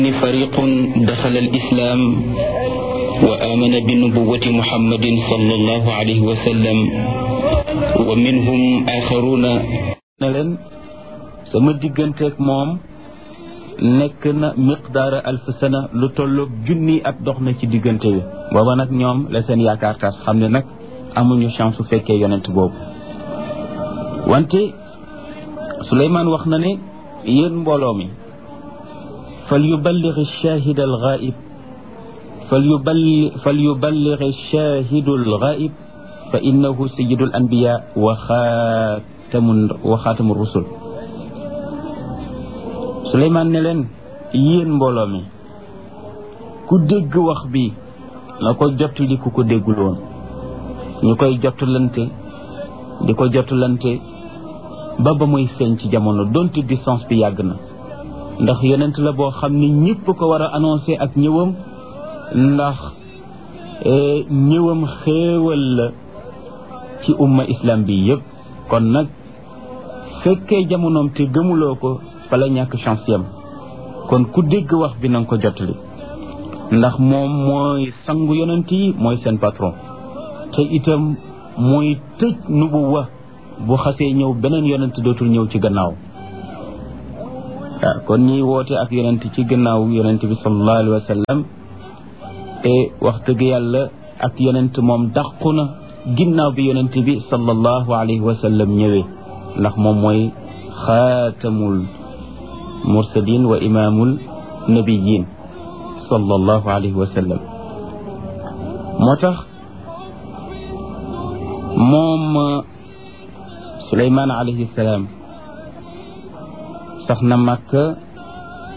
فريق دخل الإسلام وآمن بنبوة محمد صلى الله عليه وسلم ومنهم آخرون ne leen sama digganteeg moom nekk na miqdaara alf sana lu tolloog junni at dox na ci diggante bi booba nag ñoom la seen yaakaar tas xam ne nag amuñu chance su fekkee yonent boobu wante Suleymaan wax na ne yéen mbooloo mi fal yuballigh ash-shahid al-ghaib fal yuballigh fal yuballigh ash-shahid al-ghaib fa innahu sayyidu al-anbiya wa xaatamu wa xaatamu rusul Suleymaan ne leen yéen mbooloo mi ku dégg wax bi na ko jottali ku ko déggul woon ñu koy jottalante di ko jottalante ba ba muy feeñ ci jamono donte distance bi yàgg na ndax yonent la boo xam ni ñëpp ko war a annoncé ak ñëwam ndax ñëwam xéewal la ci umma islam bi yëpp kon nag fekkee jamonoom te gëmuloo ko fa la ñàkk chance yam kon ku dégg wax bi nanga ko jottali ndax moom mooy sangu yonent yi mooy seen patron te itam mooy tëj nubuwa bu xasee ñëw beneen yonent dootul ñëw ci gannaaw waaw kon ñiy woote ak yonent ci gannaaw yonent bi sallallahu alayhi wa sallam te wax dëgg yàlla ak yonent moom dàqu na ginnaaw bi yonent bi sallallahu alayhi wa sallam ñëwee ndax moom mooy xaatamul mursalin wa imaamul nabiyin sallallahu alayhi wa sallam moo tax moom Suleymaan alayhi salaam sax na Makka